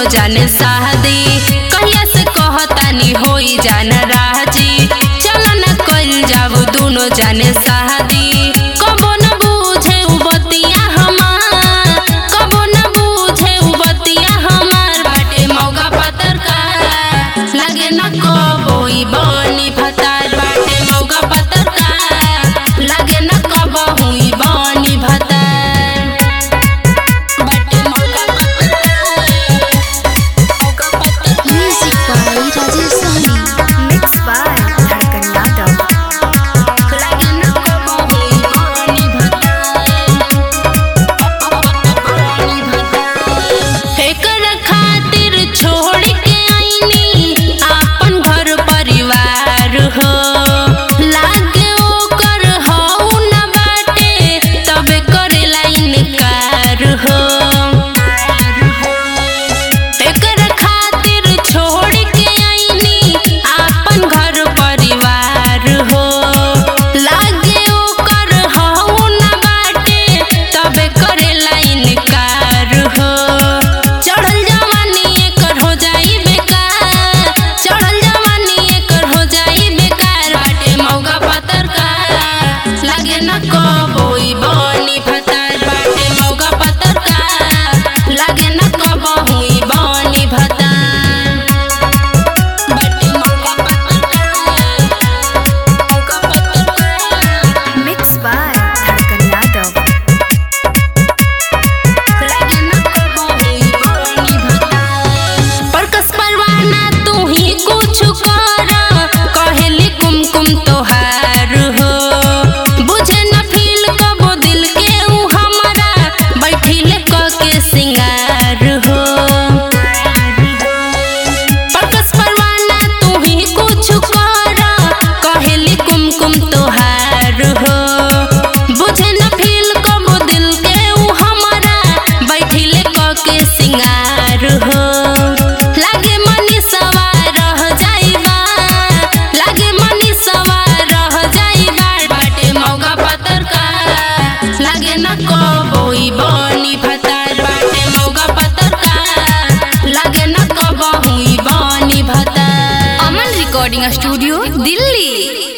जाने शादी कहिया से कहतानी होई जान राजी चल न कइल जाऊ दुनो जाने शादी कबो न बूझे उ बतिया हमार कबो न बूझे उ बतिया हमार बाटे मौका पतर का लगे न कबो ई बनी भतार बाटे मौका पतर का लगे न कबो हुई बनी भतार बाटे मौका पतर मौका पतर Music by Rajesh Sahni. Mixed by Dhadkan Yadav. लगे न कबो हुई बनी भतार एकर खातिर छोड़ के आईनी आपन घर परिवार हो लागे ओकर हऊ न बाटे तबे करेला इनकार हो एकर खातिर छोड़ के आईनी आपन घर परिवार हो लागे ओकर हऊ न बाटे तबे करेला इनकार हो चढ़ल जवानी एकर हो जाई बेकार चढ़ल जवानी एकर हो जाई बेकार बाटे मौका पतर का लागे न कबोई बनी भतार बाटे मौका पतर का लागे न कबो हुई बनी भतार बाटे मौका पतर का मौका पतर का Mixed by Dhadkan Yadav. लगे न कबो हुई बनी भतार परकस परवाना तू ही कुछ कर कहेली कुमकुम तोहार हो बुझे न फील कबो दिल के ऊ हमारा बैठिले क के सिंगार हो परकस परवाना तू ही कुछ कर कहेली कुमकुम तोहार हो बुझे न फील कबो दिल के ऊ हमारा बैठिले क के सिंगार हो लागे मनी सवार रह जाइबा लागे मनी सवार रह जाइबा बाटे मौका पतर का लागे न कबोई बनी भतार बाटे मौका पतर का लागे न कबो हुई बनी भतार Aman Recording Studio, Delhi.